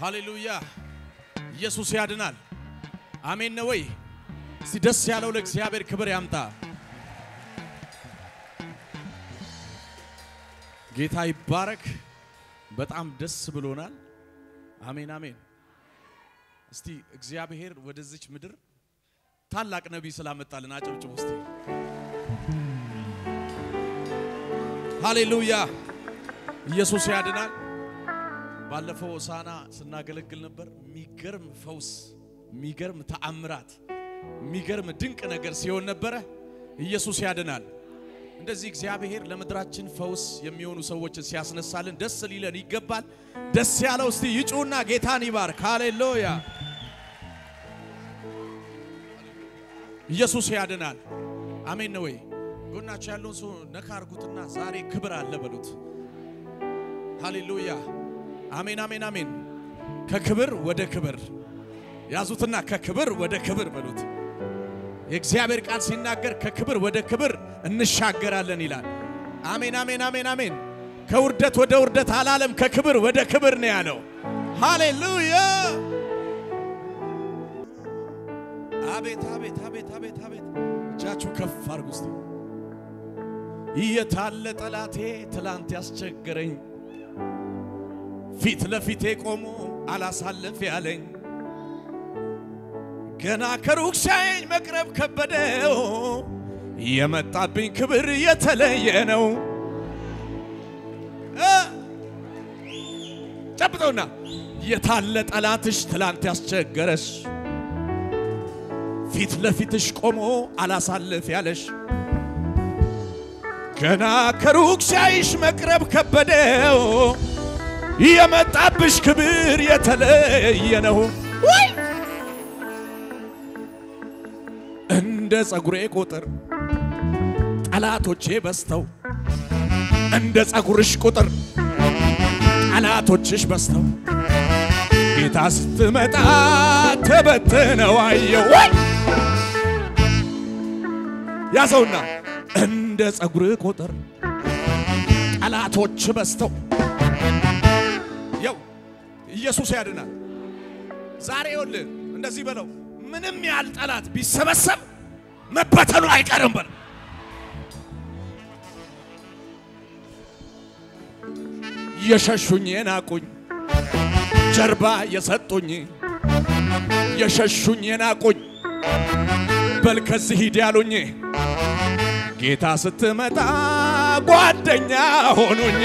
ሃሌሉያ! ኢየሱስ ያድናል። አሜን ነው ወይ? እስቲ ደስ ያለው ለእግዚአብሔር ክብር ያምጣ። ጌታ ይባረክ። በጣም ደስ ብሎናል። አሜን አሜን። እስቲ እግዚአብሔር ወደዚች ምድር ታላቅ ነቢይ ስላመጣልን አጨብጭቡ እስቲ። ሃሌሉያ! ኢየሱስ ያድናል። ባለፈው ሆሳዕና ስናገለግል ነበር። የሚገርም ፈውስ፣ የሚገርም ተአምራት፣ የሚገርም ድንቅ ነገር ሲሆን ነበረ። ኢየሱስ ያድናል። እንደዚህ እግዚአብሔር ለምድራችን ፈውስ የሚሆኑ ሰዎችን ሲያስነሳልን ደስ ሊለን ይገባል። ደስ ያለው እስቲ ይጩና ጌታን ይባርክ። ሃሌሉያ! ኢየሱስ ያድናል። አሜን ነው ወይ? ጎናቸው ያለውን ሰው ነካ አርጉትና ዛሬ ክብር አለ በሉት። ሃሌሉያ! አሜን አሜን አሜን። ከክብር ወደ ክብር ያዙትና ከክብር ወደ ክብር በሉት። የእግዚአብሔር ቃል ሲናገር ከክብር ወደ ክብር እንሻገራለን ይላል። አሜን አሜን አሜን አሜን። ከውርደት ወደ ውርደት አላለም፣ ከክብር ወደ ክብር ነው ያለው። ሃሌሉያ! አቤት አቤት አቤት አቤት አቤት። እጃችሁ ከፍ አድርጉ እስቲ። የታለ ጠላቴ ትላንት ያስቸገረኝ ፊት ለፊቴ ቆሞ አላሳልፍ ያለኝ ገና ከሩቅ ሳይኝ መቅረብ ከበደው የመጣብኝ ክብር የተለየ ነው። ጨብጠውና የታለ ጠላትሽ ትላንት ያስቸገረሽ ፊት ለፊትሽ ቆሞ አላሳልፍ ያለሽ ገና ከሩቅ ሳይሽ መቅረብ ከበደው የመጣብሽ ክብር የተለየ ነው። እንደ ጸጉሬ ቁጥር ጠላቶቼ በዝተው እንደ ጸጉርሽ ቁጥር ጠላቶችሽ በዝተው ጌታ ስትመጣ ተበትነው አየው። ያዘውና እንደ ጸጉር ቁጥር ጠላቶች በዝተው ያው ኢየሱስ ያድናል። ዛሬ ይኸውልህ እንደዚህ በለው ምንም ያህል ጠላት ቢሰበሰብ መበተኑ አይቀርም በል። የሸሹኝ የናቁኝ ጀርባ የሰጡኝ የሸሹኝ የናቁኝ በል ከዚህ ሂድ ያሉኝ ጌታ ስትመጣ ጓደኛ ሆኑኝ።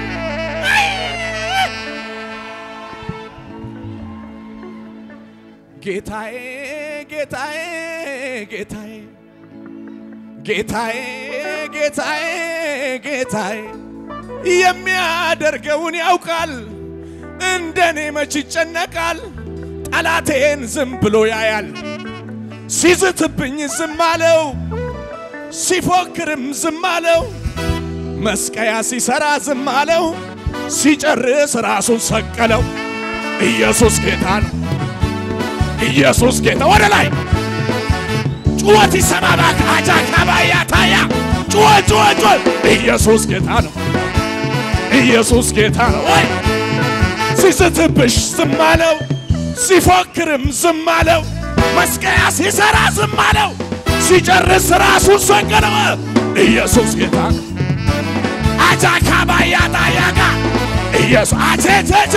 ጌታዬ ጌታዬ ጌታዬ ጌታዬ ጌታዬ ጌታዬ የሚያደርገውን ያውቃል። እንደኔ መች ይጨነቃል? ጠላቴን ዝም ብሎ ያያል። ሲዝትብኝ ዝም አለው፣ ሲፎክርም ዝም አለው። መስቀያ ሲሰራ ዝም አለው፣ ሲጨርስ ራሱን ሰቀለው። ኢየሱስ ጌታ ነው። ኢየሱስ ጌታ ወደ ላይ ጩኸት ይሰማ እባክህ። አጃ ካባያ ታያ ጩኸት ጩኸት ጩኸት። ኢየሱስ ጌታ ነው። ኢየሱስ ጌታ ነው። ወይ ሲስትብሽ ዝም አለው፣ ሲፎክርም ዝም አለው። መስቀያ ሲሰራ ዝም አለው፣ ሲጨርስ ራሱን ሰቀለው። ኢየሱስ ጌታ ነው። አጃ ካባያ ታያ ጋ ኢየሱስ አቼቼቼ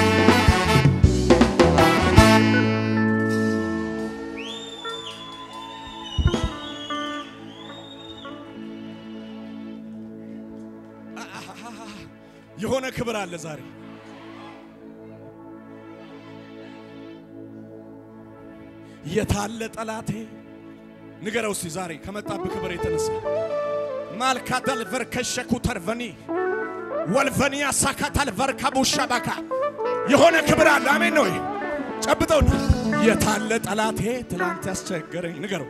የሆነ ክብር አለ ዛሬ። የታለ ጠላቴ ንገረው እስቲ ዛሬ ከመጣብህ ክብር የተነሳ ማልካተል ቨርከሸኩ ተርቨኒ ወልቨኒ ያሳካታል ቨርካቡ ሻባካ የሆነ ክብር አለ። አሜን ነው። ጨብጠውና የታለ ጠላቴ ትላንት ያስቸገረኝ ንገረው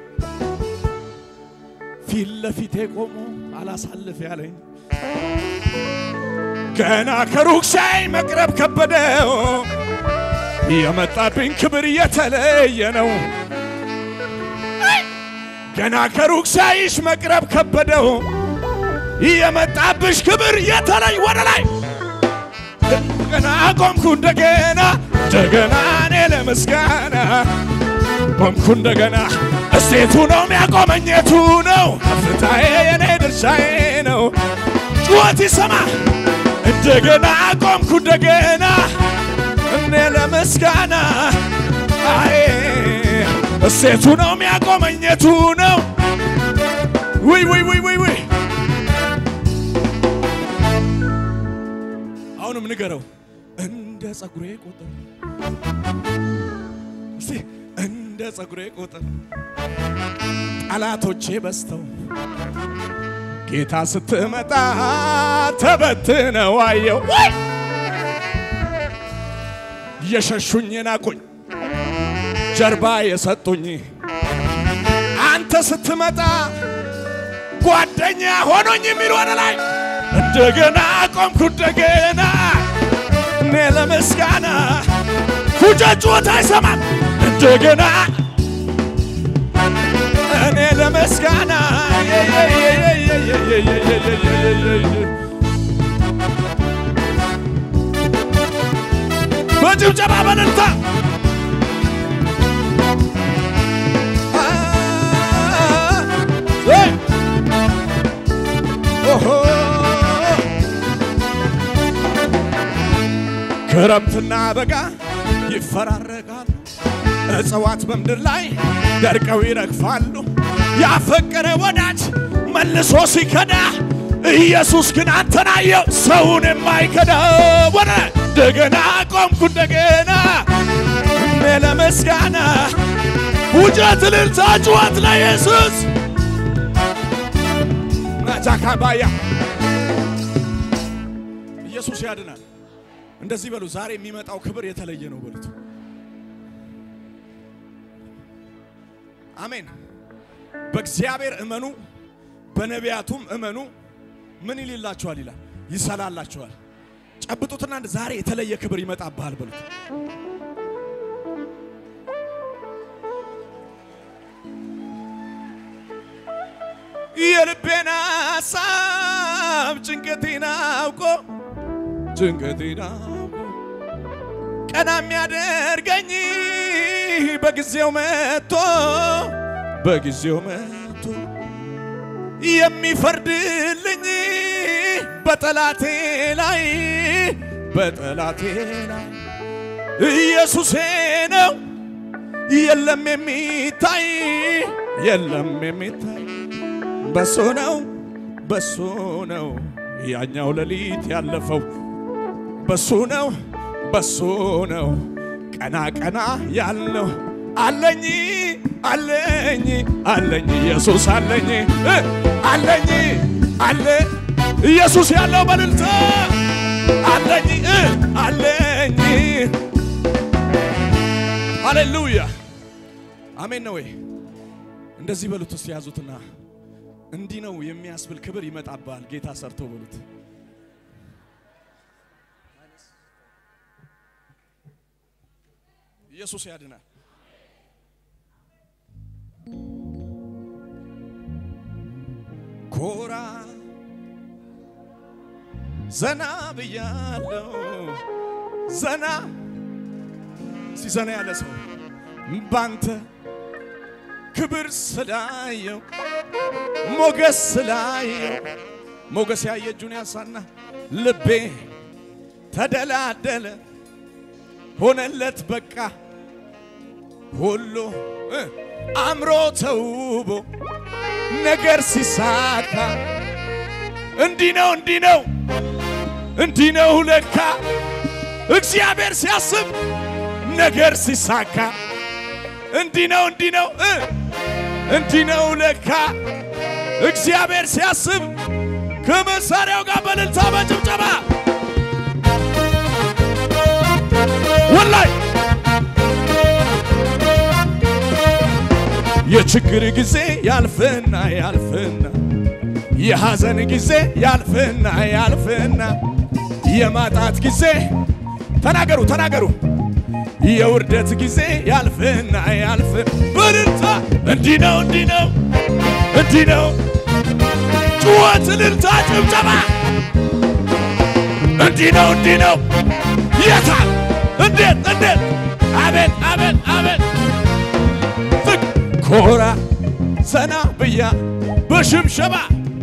ፊት ለፊቴ ቆሞ አላሳልፍ ያለኝ ገና ከሩቅ ሳይ መቅረብ ከበደው የመጣብኝ ክብር የተለየ ነው። ገና ከሩቅ ሳይሽ መቅረብ ከበደው የመጣብሽ ክብር የተለይ ወደ ላይ እንደገና ቆምኩ እንደገና እንደገና እኔ ለምስጋና ቆምኩ እንደገና እሴቱ ነው የሚያቆመኘቱ ነው ከፍታዬ የኔ ድርሻዬ ነው ጩኸት ይሰማ እንደገና ቆምኩ እንደገና እኔ ለምስጋና አይ እሴቱ ነው የሚያቆመኘቱ ነው ውይ ውይ ውይ ውይ ውይ አሁንም ንገረው እንደ ጸጉሬ ቁጥር እስቲ እንደ ጸጉሬ ቁጥር ጠላቶቼ በዝተው ጌታ ስትመጣ ተበትነው አየው ወይ የሸሹኝ ናቁኝ ጀርባ የሰጡኝ አንተ ስትመጣ ጓደኛ ሆኖኝ የሚል ወደ ላይ እንደገና ቆምኩ እንደገና እኔ ለምስጋና ፉጨት ጩኸት አይሰማም እንደገና እኔ ለምስጋና በጭብጨባ በእልልታ ክረምትና በጋ ይፈራረቃሉ፣ እጽዋት በምድር ላይ ደርቀው ይረግፋሉ። ያፈቀረ ወዳጅ መልሶ ሲከዳ ኢየሱስ ግን አንተን አየው ሰውን የማይከዳ ወደ እንደገና ቆምኩ እንደገና እኔ ለምስጋና ውጨት፣ እልልታ፣ ጩኸት ለኢየሱስ ናጃካባያ ኢየሱስ ያድናል። እንደዚህ በሉ። ዛሬ የሚመጣው ክብር የተለየ ነው በሉት። አሜን። በእግዚአብሔር እመኑ፣ በነቢያቱም እመኑ። ምን ይልላችኋል ይላል? ይሰላላችኋል። ጨብጡትና ዛሬ የተለየ ክብር ይመጣብሃል በሉት። የልቤን ሐሳብ ጭንቀቴን አውቆ ጭንቀቴን አውቆ ቀና የሚያደርገኝ በጊዜው መጥቶ በጊዜው መጥቶ የሚፈርድልኝ በጠላቴ ላይ በጠላቴ ላይ ኢየሱሴ ነው። የለም የሚታይ የለም የሚታይ በሱ ነው በሱ ነው ያኛው ሌሊት ያለፈው በሱ ነው በሱ ነው ቀና ቀና ያልነው አለኝ አለኝ አለኝ ኢየሱስ አለኝ እ አለኝ አለ ኢየሱስ ያለው በልልታ አለኝ እ አለኝ ሃሌሉያ አሜን ነው ወይ? እንደዚህ በሉት እስቲ ያዙትና እንዲህ ነው የሚያስብል ክብር ይመጣባል ጌታ ሰርቶ በሉት። ኢየሱስ ያድናል። ኮራ ዘና ብያለው ዘና እስቲ ዘና ያለ ሰው ባንተ ክብር ስላየው ሞገስ ስላየው ሞገስ ያየ እጁን ያሳና ልቤ ተደላደለ ሆነለት በቃ ሁሉ እ አምሮ ተውቦ ነገር ሲሳካ እንዲህ ነው እንዲህ ነው እንዲህ ነው ለካ እግዚአብሔር ሲያስብ ነገር ሲሳካ እንዲህ ነው እንዲህ ነው እ እንዲህ ነው ለካ እግዚአብሔር ሲያስብ ከመሳሪያው ጋር በእልልታ በጭብጨባ ወላይ የችግር ጊዜ ያልፍና ያልፍና የሐዘን ጊዜ ያልፍና ያልፍና የማጣት ጊዜ ተናገሩ ተናገሩ የውርደት ጊዜ ያልፍና ያልፍ በእልልታ እንዲህ ነው እንዲህ ነው እንዲህ ነው ጩኸት እልልታ ጭብጨባ እንዲህ ነው እንዲህ ነው የታል እንዴት እንዴት አቤት አቤት አቤት ዝቅ ኮራ ዘና ብያ በሽብሸባ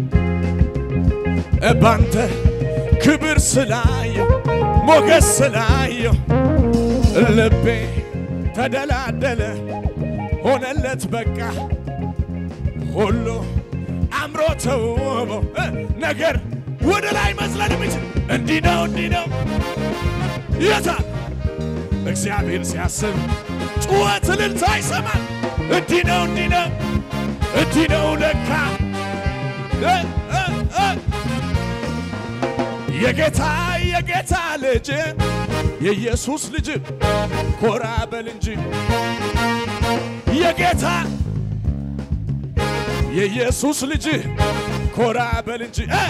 ባንተ ክብር ስላየው ሞገስ ስላየው ልቤ ተደላደለ ሆነለት በቃ ሁሉ አምሮ ተውቦ እ ነገር ወደ ላይ መዝለል የሚችል እንዲህ ነው እንዲህ ነው የታል እግዚአብሔር ሲያስብ ጩኸት እልልታ ይሰማል። እንዲህ ነው እንዲህ ነው እንዲህ ነው ለካ እ እ እ የጌታ የጌታ ልጅ የኢየሱስ ልጅ ኮራ በል እንጂ የጌታ የኢየሱስ ልጅ ኮራ በል እንጂ እ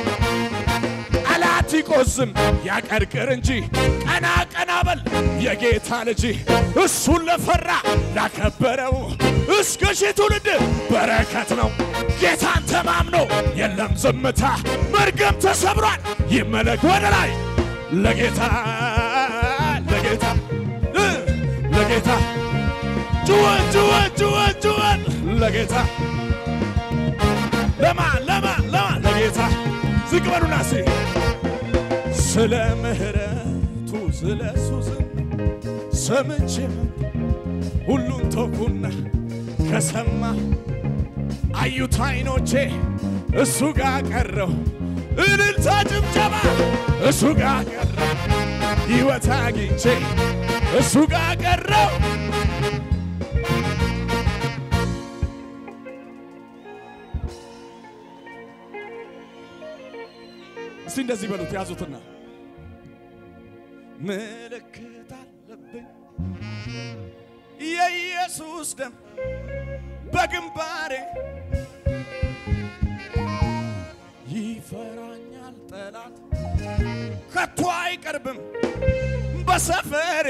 ጠላት ይቆዝም ያቀርቅር እንጂ ቀና ቀና በል የጌታ ልጅ እሱን ለፈራ ላከበረው እስከ ሺህ ትውልድ በረከት ነው። ጌታን ተማምኖ የለም ዝምታ፣ መርገም ተሰብሯል። ይመለክ ወደ ላይ ለጌታ ለጌታ እ ለጌታ ጩኸት ጩኸት ጩኸት ጩኸት ለጌታ ለማ ለማ ለማ ለጌታ ዝቅ በሉና ሴ ስለ ምሕረቱ ስለ እሱ ዝና ሰምቼ ሁሉን ተውኩና ከሰማ አዩት አይኖቼ እሱ ጋር ቀረው እልልታ ጭብጨባ እሱ ጋር ቀረው ሕይወት አግኝቼ እሱ ጋር ቀረው እስቲ እንደዚህ በሉት ያዙትና ምልክት አለብኝ የኢየሱስ ደም በግንባሬ ይፈራኛል ጠላት ከቶ አይቀርብም በሰፈሬ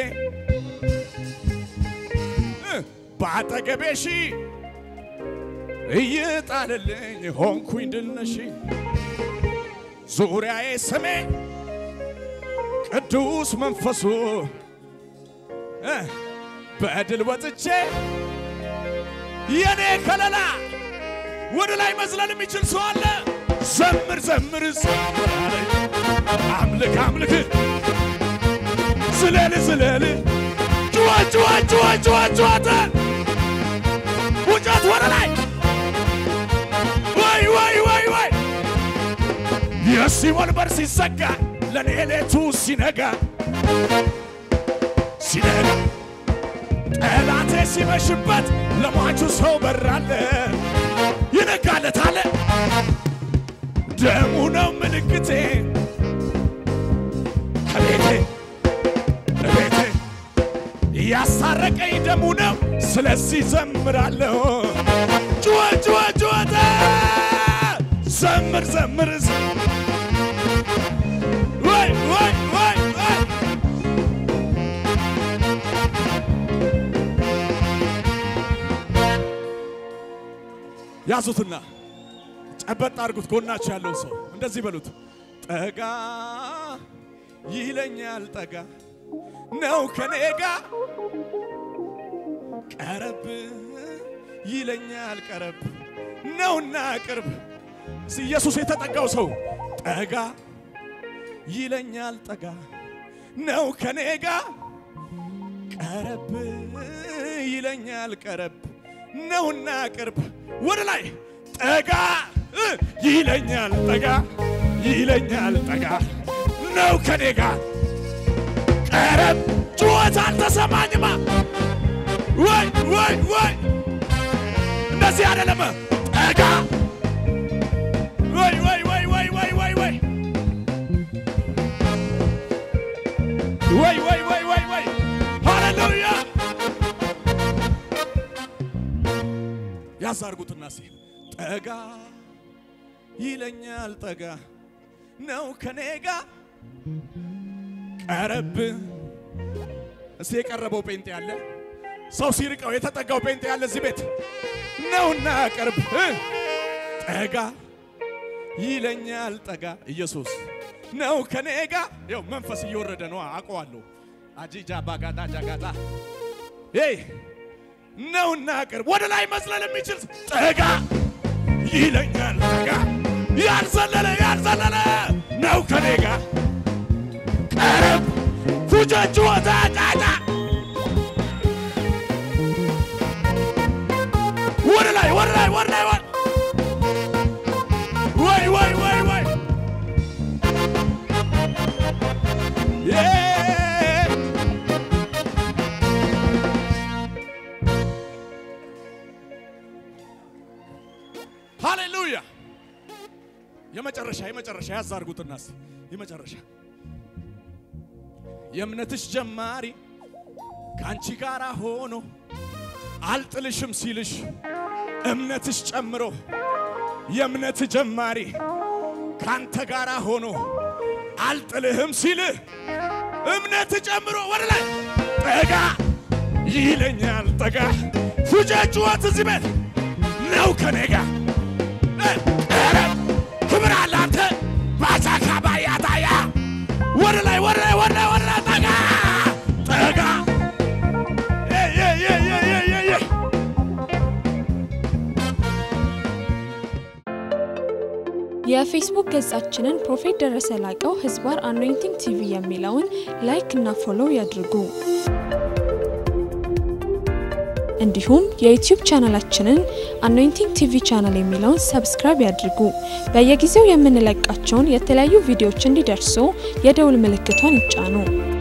እ በአጠገቤ ሺ እይጣልልኝ ሆንኩኝ ድል ነሺ ዙሪያዬ ስሜ ቅዱስ መንፈሱ እ በድል ወጥቼ የኔ ከለላ ወደ ላይ መዝለል የሚችል ሰው አለ። ዘምር ዘምር ዘምር አለኝ። አምልክ አምልክ ዝለል ዝለል ጩኸት ጩኸት ጩኸት ጩኸት ጩኸት ውጨት ወደ ላይ ወይ ወይ ወይ ወይ የሲኦል በር ሲዘጋ ለኔ ሌቱ ሲነጋ ሲነጋ ጠላቴ ሲመሽበት ለሟቹ ሰው በራለ ይነጋለታለ ደሙ ነው ምልክቴ ከቤቴ ቤቴ ያስታረቀኝ ደሙ ነው ስለዚህ ዘምራለሁ ጩኸት ጩኸት ጩኸት ዘምር ዘምር ዘምር ወይ ወይ ወይ ወይ ያዙትና ጨበጥ አድርጉት። ጎናችሁ ያለው ሰው እንደዚህ በሉት፣ ጠጋ ይለኛል፣ ጠጋ ነው ከኔ ጋ፣ ቀረብ ይለኛል፣ ቀረብ ነውና ቅርብ። እስኪ ኢየሱስ የተጠጋው ሰው ጠጋ ይለኛል፣ ጠጋ ነው ከኔ ጋ፣ ቀረብ ይለኛል፣ ቀረብ ነውና ቅርብ ወደ ላይ ጠጋ እ ይለኛል ጠጋ ይለኛል ጠጋ ነው ከኔ ጋር ቀረብ ጩኸት አልተሰማኝማ ወይ ወይ ወይ እንደዚህ አይደለም ጠጋ ወይ ወይ ወይ ወይ ወይ ወይ ወይ ወይ ወይ ወይ ወይ ወይ ሃሌሉያ ያዛርጉትና ሲ ጠጋ ይለኛል ጠጋ ነው ከኔ ጋ ቀረብ እስቲ የቀረበው ጴንጤ ያለ ሰው ሲርቀው የተጠጋው ጴንጤ ያለ እዚህ ቤት ነውና ቅርብ እ ጠጋ ይለኛል ጠጋ ኢየሱስ ነው ከኔ ጋር ይኸው መንፈስ እየወረደ ነው አውቀዋለሁ አጂጃ ባጋዳ ጃጋጣ ይ ነውና ቅርብ ወደ ላይ መዝለል የሚችል ጠጋ ይለኛል ጠጋ ያልዘለለ ያልዘለለ ነው ከኔ ጋር ቀረብ ፉጨቹ ወታጫጫ ወደ ላይ ወደ ላይ ወደ ላይ ወደ ወይ ወይ ወይ ወይ ዬ ሃሌሉያ የመጨረሻ የመጨረሻ ያዝ አድርጉትና እስቲ የመጨረሻ የእምነትሽ ጀማሪ ከአንቺ ጋር ሆኖ አልጥልሽም ሲልሽ እምነትሽ ጨምሮ የእምነት ጀማሪ ካንተ ጋር ሆኖ አልጥልህም ሲልህ እምነት ጨምሮ ወደ ላይ ጠጋ ይለኛል ጠጋ ፉጨት ጩኸት እዚህ ቤት ነው ከኔ ጋር ኧረ ክብር አለ አንተ ባቻካ ባያታያ ወደ ላይ ወደ ላይ ወደ ላይ ወደ ላይ ጠጋ ጠጋ የ የ የ የ የ የ የ የፌስቡክ ገጻችንን ፕሮፌት ደረሰ ላቀው ህዝባር አኖይንቲንግ ቲቪ የሚለውን ላይክ እና ፎሎው ያድርጉ። እንዲሁም የዩቲዩብ ቻናላችንን አኖይንቲንግ ቲቪ ቻናል የሚለውን ሰብስክራይብ ያድርጉ። በየጊዜው የምንለቃቸውን የተለያዩ ቪዲዮዎች እንዲደርሱ የደውል ምልክቷን ይጫኑ።